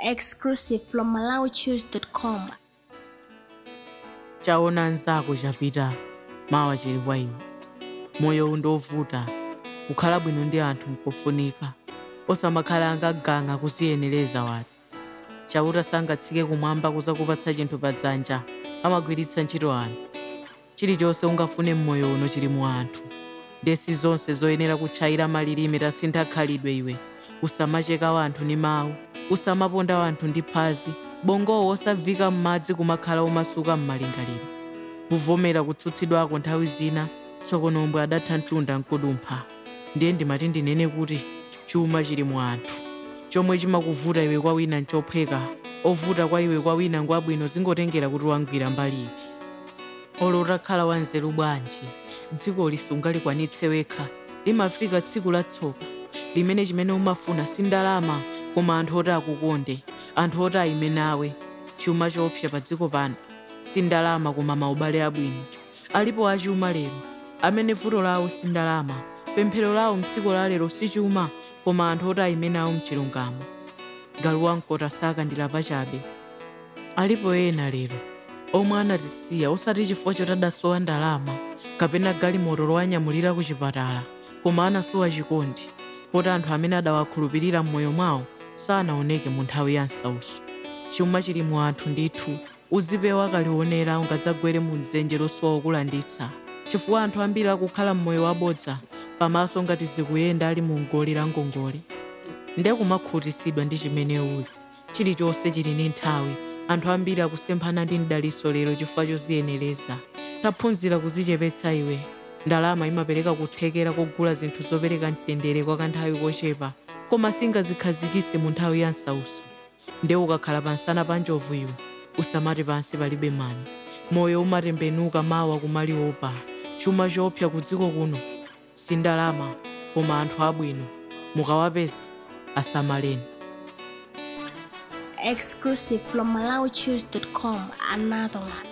exclusive from MalawiChoose.com. chaona nzako chapita mawa chili kwa iwe moyo undovuta kukhala bwino ndi anthu nkofunika osamakhala angaganga kuziyenereza wati chauta sangatsike kumwamba kuzakupatsa chinthu pa dzanja amagwiritsa ntchito anthu chilichonse ungafune mmoyo uno chili mu anthu ndesi zonse zoyenera kutchayira malilime tasintha khalidwe iwe usamacheka wanthu ndi mawu usamaponda wanthu ndi phazi bongowo osavika m'madzi kumakhala omasuka m'malingaliro kuvomera kutsutsidwako nthawi zina tsokonombwe adatha mtunda nkudumpha ndiye ndimati ndinene kuti chuma chili mu anthu chomwe chimakuvuta iwe kwa wina nchophweka ovuta kwa iwe kwa wina ngwabwino zingotengera kuti wangwira mbali iti olo utakhala wanzeru bwanji dziko lisungalikwanitse wekha limafika tsiku la tsoka limene chimene umafuna si ndalama koma anthu oti akukonde anthu oti ayime nawe chuma chopsa pa dziko pano si ndalama koma maubale abwino alipo achuma lero amene vuto lawo si ndalama pemphero lawo mtsiku la lero si chuma koma anthu oti ayime nawo mchilungamo galu wamkota sakandira pachabe alipo ena lero omwe anatisiya osati chifukwa choti adasowa ndalama kapena galimoto lowanyamulira ku chipatala koma anasowa chikondi poti anthu amene adawakhulupirira m'moyo mwawo sanaoneke mu nthawi ya nsauso chuma chili mu anthu ndithu uzipewa kalionera ungadzagwere mu dzenje losowa okulanditsa chifukwa anthu ambiri akukhala m'moyo wabodza pamaso ngati zikuyenda ali mu ngoli la ngongole nde kumakhutisidwa ndi chimene uli chilichonse chili ndi nthawi anthu ambiri akusemphana ndi mdaliso lero chifukwa choziyenereza taphunzira kuzichepetsa iwe ndalama imapereka kuthekera kogula zinthu zopereka mtendere kwa kanthawi kochepa koma singazikhazikise mu nthawi ya nsauso nde ukakhala pansana pa njovu iwe usamati pansi palibe mani moyo umatembenuka mawa kumaliopa chuma chopsa ku dziko kuno si ndalama koma anthu abwino mukawapeza asamaleni Exclusive from MalawiChoose.com. Another one.